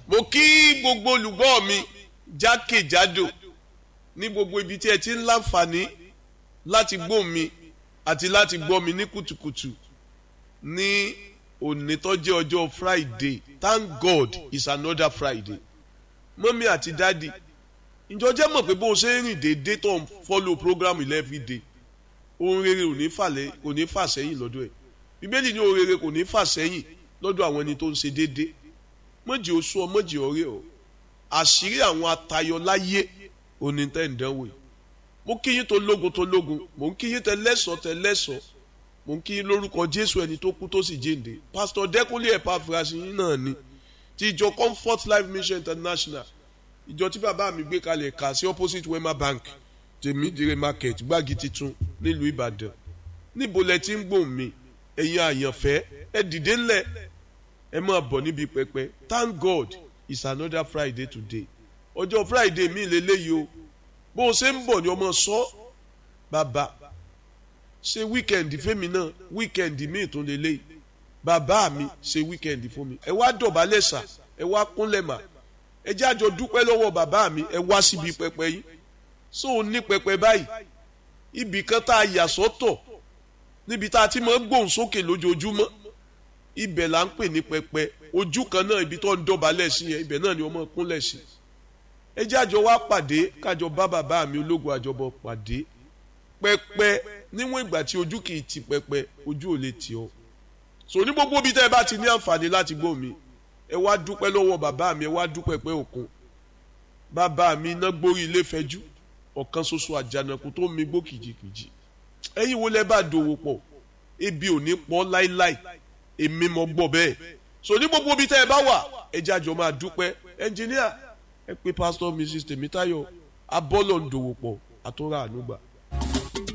mo kí gbogbo olùgbọ́ mi jákèjádò ní gbogbo ibi tí ẹ ti ń láǹfààní láti gbọ́ mi àti láti gbọ́ mi ní kùtùkùtù ní òní tó jẹ́ ọjọ́ Friday thank God it's another Friday mọ́mí àti dádì ìjọ jẹ́ mọ̀ pé bó o ṣe ń rìn déédéé tó ń follow program every day ohun rere ò ní fàlẹ́ kò ní fà sẹ́yìn lọ́dọ̀ ẹ̀ bíbélì ní ohun rere kò ní fà sẹ́yìn lọ́dọ̀ àwọn ẹni tó ń ṣe déédéé mọ̀jì oṣù ọ mọ̀jì ọ̀rẹ́ ọ àṣírí àwọn atayọ láyé òní tẹ́ ń dánwò yìí mo kí yín tó lógun tó lógun mo ń kí yín tẹ lẹ́sọ̀ tẹ lẹ́sọ̀ mo ń kí yín lórúkọ Jésù ẹni tó kú tó sì jíǹde pásítọ̀ Dẹ́kunlé Epaphras yín náà ni ti ìjọ Comfort Life Mission International ìjọ tí bàbá mi gbé kalẹ̀ kà sí opposite Wema Bank tèmídìrè market gbági titun nílùú Ìbàdàn níbo lẹ ti ń gbóhùn mi ẹ̀yin àyànfẹ́ ẹ dìde ńlẹ̀ ẹ máa bọ̀ níbi pẹpẹ thank God it's another Friday today ọjọ́ Friday mi lélẹ́yìí o bó o ṣe ń bọ̀ ni ọmọ sọ bàbá ṣe weekend fẹ́mi náà weekend mi tún lélẹ́yìí bàbá mi ṣe weekend fún mi ẹ wá dọ̀bálẹ̀ sà ẹ wá kúnlẹ̀ mà ẹ jẹ́ àjọ dúpẹ́ lọ́wọ́ bàbá mi ẹ wá síbi pẹpẹ yìí so ò ní pẹpẹ báyìí ibì kan tá a yà sọ́tọ̀ níbi tá a ti máa ń gbóhùn sókè lójoojúmọ́ ibẹ̀ là ń pè ní pẹpẹ ojú kan náà ibi tó ń dọ̀bálẹ̀ sí yẹn ibẹ̀ náà ni ọmọ kúnlẹ̀ sí ẹ jẹ́ àjọ wá pàdé kájọ bá bàbá mi ológun àjọbọ pàdé pẹpẹ níwọ̀n ìgbà tí ojú kì í ti pẹpẹ ojú ò lè tì ọ́ so ní gbogbo ibi tẹ́ ẹ bá ti ní àǹfààní láti gbọ́ mi ẹ wá dúpẹ́ lọ́wọ́ bàbá mi ẹ wá dúpẹ́ pẹ́ òkun bàbá mi iná gbórí ilé fẹjú ọ̀kan ṣoṣo àjànàkú tó mi gbó kìjikìji ẹ̀yin wo lẹ bá dòwò pọ̀ ebi ò ní pọ̀ láíláí èmi mọ̀ gbọ́ bẹ́ẹ̀ so ní gbogbo ibi tẹ́ ẹ bá wà ẹ jẹ́ àjọ máa dúpẹ́ ẹnjìníà ẹ pé pásítọ̀ mrs tèmítáyọ̀ abọ́lọ̀ ń dòwò pọ̀ àtúrà ànúgbà.